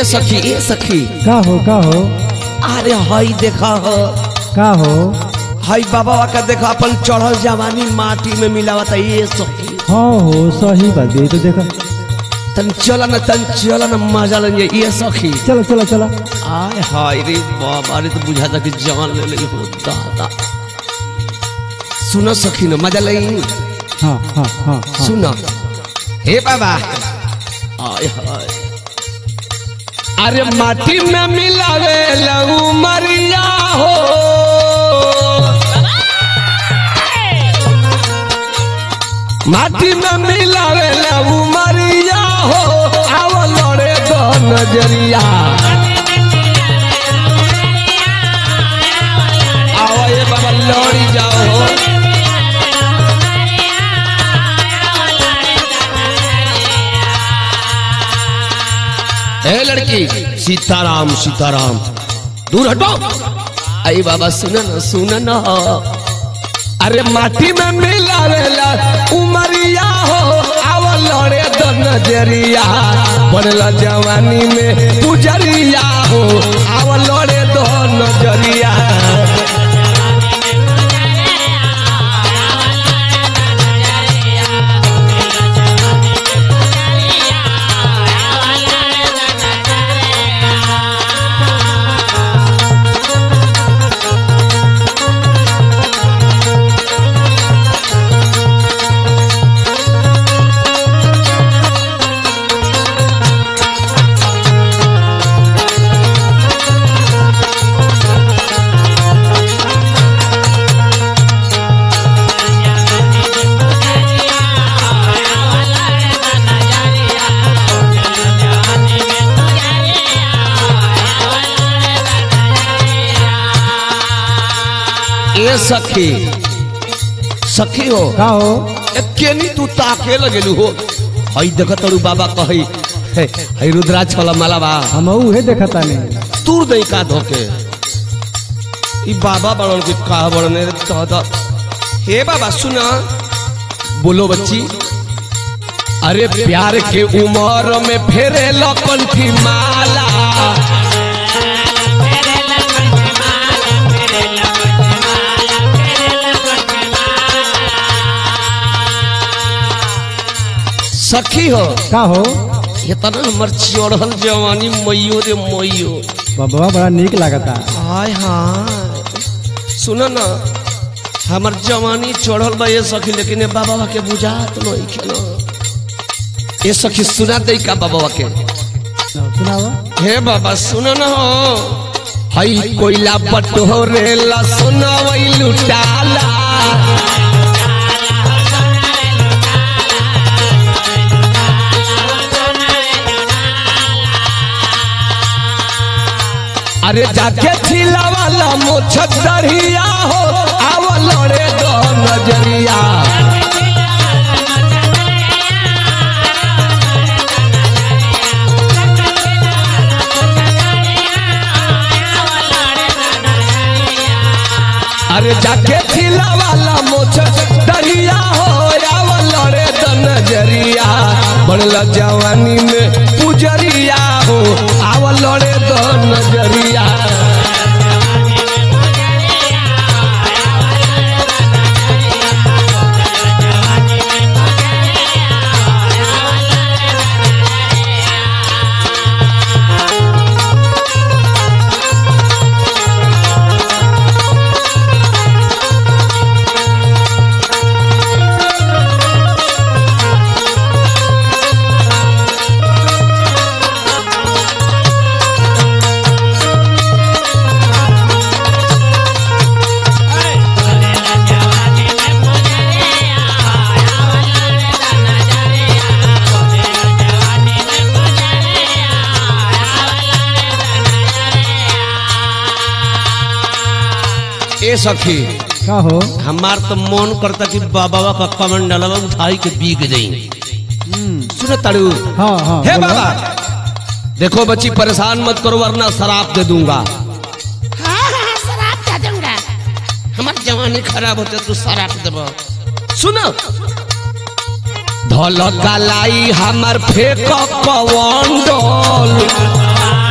ए सखी ए सखी का हो का हो अरे हई देखा हो का हो हई बाबा का देखा अपन चढ़ल जवानी माटी में मिलावत है ये सखी हाँ हो सही बात ये तो देखा तन चला न तन चला न मजा लेंगे ये सखी चलो चलो चलो आय हाय रे बाबा रे तो बुझा था कि जान ले ले हो दादा सुनो सखी न मजा लई हाँ हाँ हाँ हाँ सुनो हे बाबा आय हाय अरे माटी में मिलावे लऊ मरिया हो माटी में मिलावे लऊ मरिया हो आव लड़े दो नजरिया आओ ये बाबा लड़ी जाओ हो ए लड़की सीताराम सीताराम दूर हटो आई बाबा सुन न सुन न अरे माटी में मिलावेला उमरिया हो आव लड़े दो नजरिया बनला जवानी में पुजरिया हो आव लड़े दो नजरिया ए सखी सखी हो का हो ए, केनी तू ताके लगेलू हो हई देख तड़ू बाबा कही हे, हई रुद्राक्ष वाला माला बा हम उहे देखता नहीं तूर दई का धोके ई बाबा बड़न के का बड़ने रे दादा हे बाबा सुना बोलो बच्ची अरे प्यार के उमर में फेरे लकंठी माला सखी हो का हो ये तना हमर चढ़ल जवानी मैयो रे मैयो बाबा बड़ा निक लागता हाय हाय सुनो ना हमर जवानी चढ़ल बा ये सखी लेकिन ये बाबा के बुझात नहीं के ना ये सखी सुना दे का बाबा के सुनावा हे बाबा सुनो ना हो हई कोयला पटोरे ला सुना वही लुटाला अरे जाके छिला वाला मोछ दरिया हो आव लड़े दो नजरिया अरे जाके छिला वाला मोछ दरिया हो आव लड़े दो नजरिया बनला जवानी में पुजरिया हो आव लड़े दो नजरिया ए सखी का हो हमार तो मन करता कि बाबा का कमंडलवा उठाई के बीग जाई सुनो ताड़ू हाँ हाँ हे बोलो। बाबा देखो बच्ची परेशान मत करो वरना शराब दे दूंगा हाँ हाँ शराब दे दूंगा हमार जवानी खराब होते तू शराब देबो सुनो धल कलाई हमर फेक पवन डोल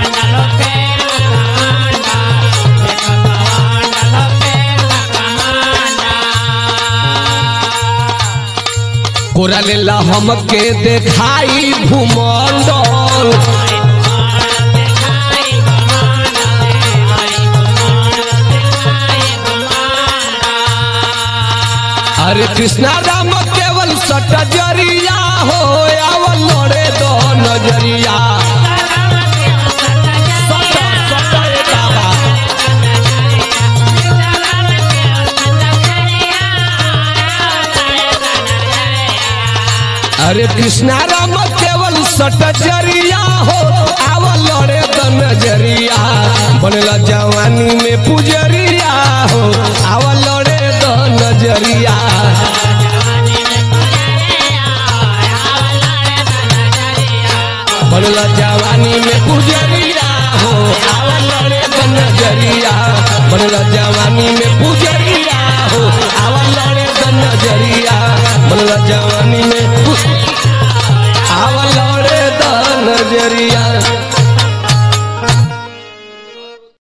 कोरा लेला हमके देखाई भूमंडल अरे कृष्णा राम केवल सटजरिया हो आवल लड़े दो नजरिया सट, सट रे बाबा। अरे कृष्णा राम केवल सटजरिया हो आवल लड़े दो नजरिया बनला जवानी में पुजरिया हो आवल लड़े दो नजरिया बनला जवानी में पुजरिया हो आवल लड़े दो नजरिया बनला जवानी में पुजरिया हो आवल लड़े दो नजरिया बनला जवानी में पु- आवल लड़े दो नजरिया